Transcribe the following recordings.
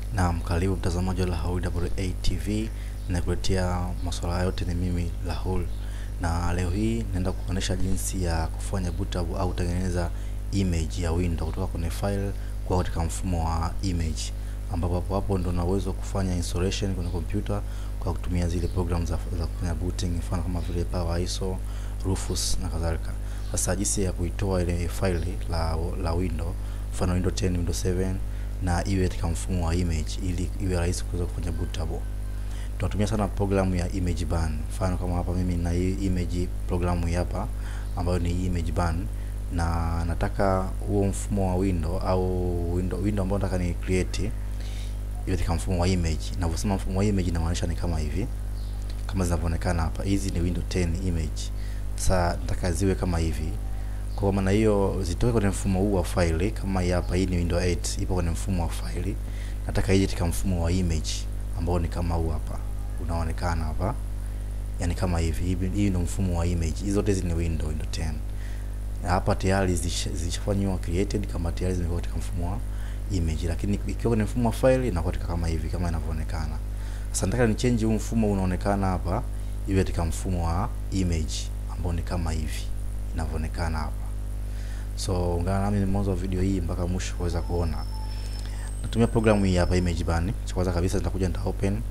Naam, karibu mtazamaji wa Rahul AA TV, nakuletea masuala yote ni mimi Rahul, na leo hii naenda kuonyesha jinsi ya kufanya bootup au kutengeneza image ya window kutoka kwenye file kwa katika mfumo wa image, ambapo hapo hapo ndo na uwezo kufanya installation kwenye kompyuta kwa kutumia zile program za, za kufanya booting, mfano kama vile Power ISO, Rufus na kadhalika. Sasa jinsi ya kuitoa ile file la, la window, mfano window 10, window 7 na iwe katika mfumo wa image ili iwe rahisi kuweza kufanya bootable. Tunatumia sana programu ya image ban. Mfano kama hapa mimi na hii image programu hii hapa ambayo ni image ban, na nataka huo mfumo wa window au window, window ambao nataka ni create iwe katika mfumo wa image. Ninavyosema mfumo wa image inamaanisha ni kama hivi, kama zinavyoonekana hapa. Hizi ni window 10 image. Sasa nataka ziwe kama hivi kwa maana hiyo zitoke kwenye mfumo huu wa file kama hii hapa. Hii ni window 8 ipo kwenye mfumo wa file, nataka ije katika mfumo wa image ambao ni kama huu hapa unaonekana hapa, yani kama hivi. Hii ndio mfumo wa image. Hizo zote hizi ni window window 10 na hapa tayari zilishafanywa created kama tayari zimekuwa katika mfumo wa image, lakini ikiwa kwenye mfumo wa file inakuwa katika kama hivi kama inavyoonekana. Sasa nataka ni change huu mfumo unaonekana hapa iwe katika mfumo wa image ambao ni kama hivi inavyoonekana hapa. So ungana nami mwanzo wa video hii mpaka mwisho kuweza kuona. Natumia programu hii hapa image ban. Cha kwanza kabisa nitakuja nita open,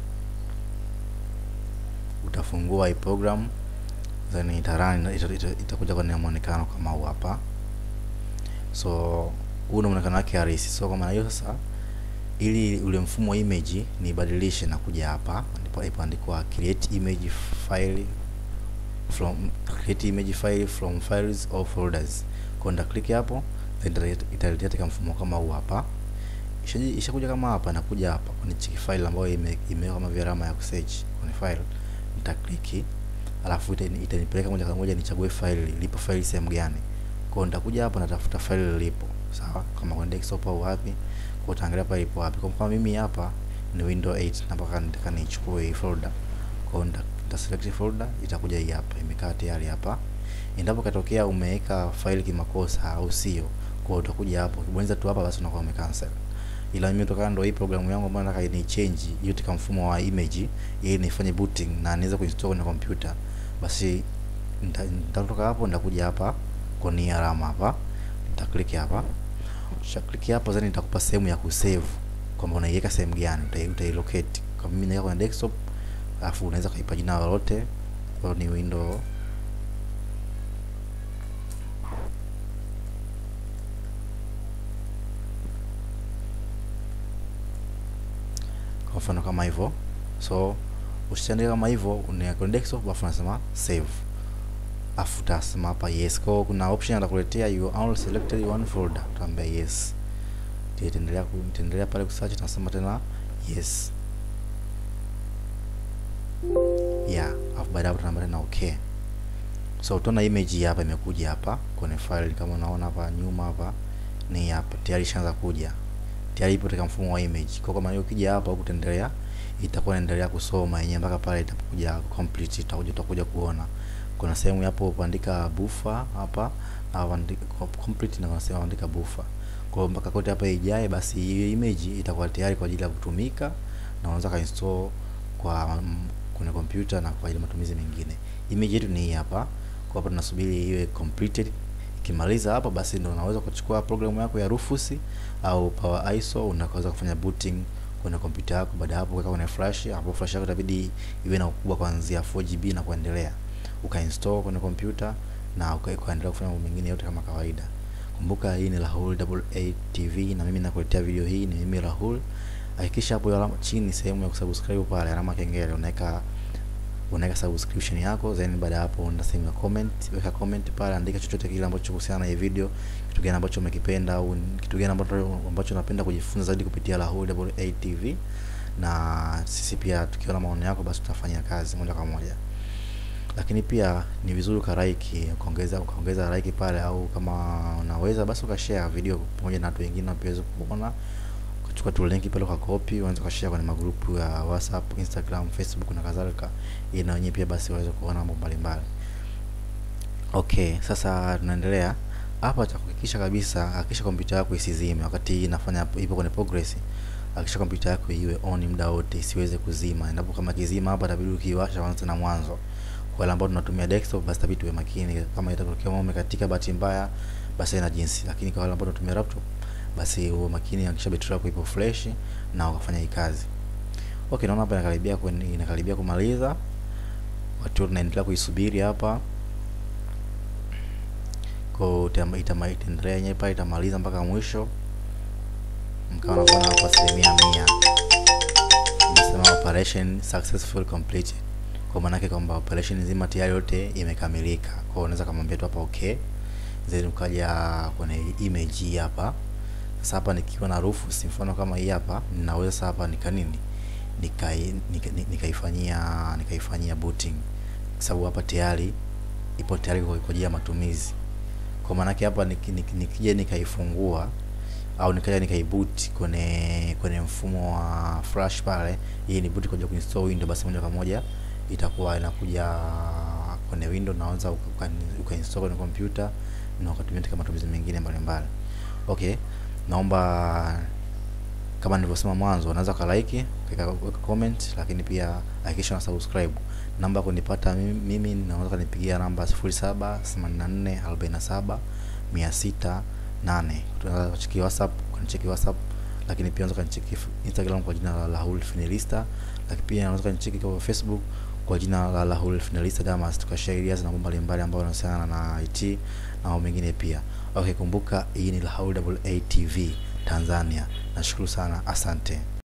utafungua hii program then itarani itakuja ita, ita kwenye muonekano kama huu hapa. So huu ndio muonekano wake halisi. So kwa maana hiyo sasa, ili ule mfumo wa image nibadilishe, na kuja hapa ndipo ipoandikwa create image file from create image file from files or folders kwa nda click hapo, then italetea katika mfumo kama huu hapa. Ishakuja isha kama hapa, nakuja hapa kwenye chiki file ambayo imewekwa ime kama vile alama ya kusearch kwenye file, nita click alafu itanipeleka moja kwa moja nichague file lipo file sehemu gani. Kwa nitakuja hapa natafuta file lilipo, sawa, kama kwenye desktop au wapi, kwa utaangalia pale ipo wapi. Kwa mfano mimi hapa ni window 8 na mpaka nitaka nichukue hii folder, kwa nita select folder, itakuja hii hapa, imekaa tayari hapa endapo katokea umeweka faili kimakosa au sio, kwa utakuja hapo ukibonyeza tu hapa, basi unakuwa umecancel. Ila mimi kutokana ndo hii programu yangu ambayo nataka ni change hiyo katika mfumo wa image ili nifanye booting na niweze kuinstall kwenye kompyuta, basi nitatoka hapo, nitakuja hapa kwenye alama hapa, nita click hapa. Kisha click hapo, then nitakupa sehemu ya kusave kwamba unaiweka sehemu gani, utailocate. Kwa mimi naweka kwenye desktop, alafu unaweza kuipa jina lolote, kwa ni window kwa mfano kama hivyo. So ushaandika kama hivyo, unaweka desktop, afu unasema save, afu utasema hapa yes. Kwa kuna option atakuletea you only selected one folder, utaambia yes, itaendelea kuendelea pale kusearch, tunasema tena yes yeah, afu baada hapo tunaambia tena okay. So utaona image hapa imekuja hapa kwenye file, kama unaona hapa nyuma hapa ni hapa tayari ishaanza kuja tayari ipo katika mfumo wa image. Kwa kama hiyo ukija hapa huku utaendelea, itakuwa inaendelea kusoma yenyewe mpaka pale itapokuja complete, itakuja utakuja kuona kuna sehemu hapo kuandika buffer hapa au complete, na kuna sehemu andika buffer. Kwa hiyo mpaka kote hapa ijae, basi hiyo image itakuwa tayari kwa ajili ya kutumika na unaweza ka install kwa kwenye kompyuta na kwa ajili ya matumizi mengine. Image yetu ni hii hapa, kwa hapa tunasubiri iwe completed Ukimaliza hapa basi ndio unaweza kuchukua programu yako ya Rufus au Power ISO unaweza kufanya booting kwenye kompyuta yako. Baada hapo kuweka kwenye flash, hapo flash yako itabidi iwe na ukubwa kuanzia 4GB na kuendelea, ukainstall kwenye kompyuta na ukaendelea kufanya mambo mengine yote kama kawaida. Kumbuka hii ni Rahul AA TV na mimi nakuletea video hii, ni mimi Rahul. Hakikisha hapo alama chini sehemu ya kusubscribe pale alama kengele unaweka unaweka subscription yako, then baada hapo una sehemu ya comment, weka comment pale, andika chochote kile ambacho kuhusiana na hii video, kitu gani ambacho umekipenda au kitu gani ambacho ambacho unapenda kujifunza zaidi kupitia Rahul AA TV, na sisi pia tukiona maoni yako, basi tutafanya kazi moja kwa moja. Lakini pia ni vizuri ukaraiki, ukaongeza ukaongeza like pale, au kama unaweza basi ukashare video pamoja na watu wengine wapeweze kuona chukua tu link pale kwa copy, unaweza kushare kwenye magrupu ya WhatsApp, Instagram, Facebook na kadhalika, ili na wenyewe pia basi waweze kuona mambo mbalimbali. Okay, sasa tunaendelea hapa. Cha kuhakikisha kabisa, hakikisha kompyuta yako isizime wakati inafanya ipo kwenye progress. hakikisha kompyuta yako iwe on muda wote isiweze kuzima endapo kama kizima hapa itabidi ukiwasha kwanza tena mwanzo kwa wale ambao tunatumia desktop basi itabidi tuwe makini kama itatokea umeme katika bahati mbaya basi ina jinsi lakini kwa wale ambao tunatumia laptop basi uwe makini hakikisha betri yako ipo fresh na ukafanya hii kazi okay naona hapa inakaribia kwen- inakaribia kumaliza watu tunaendelea kuisubiri hapa kwa itama- itama- itaendelea yenyewe pale itamaliza mpaka mwisho mkawa nakuona hapa asilimia mia imesema operation successful completed kwa maana yake kwamba operation nzima tayari yote imekamilika kwa hiyo unaweza kumwambia tu hapa okay then ukaja kwenye image hii hapa sasa hapa nikiwa na rufus mfano kama hii hapa ninaweza sasa hapa nika nini nikai nika- ni- nikaifanyia nikaifanyia booting kwa sababu hapa tayari ipo tayari kwa kwa ajili ya matumizi kwa maana yake hapa niki- niki- nikija nikaifungua au nikaja nikaiboot kwenye kwenye mfumo wa flash pale hii ni boot kwa ajili ya kuinstall window basi moja kwa moja itakuwa inakuja kwenye window naweza uka- uka- ukainstall kwenye kompyuta na ukatumia katika matumizi mengine mbalimbali okay naomba kama nilivyosema mwanzo unaweza ukalike ukaweka comment lakini pia hakikisha una subscribe namba ya kunipata mimi, mimi naweza kanipigia namba 078447 608 tunaweza kucheki whatsapp kanicheki whatsapp lakini pia unaweza kanicheki instagram kwa jina la Rahul Finalista lakini pia unaweza kanicheki kwa facebook kwa jina la Rahul Finalista Damas tukashare ideas na mambo mbalimbali ambayo yanahusiana na IT na mambo mengine pia okay kumbuka hii ni Rahul AA TV Tanzania nashukuru sana asante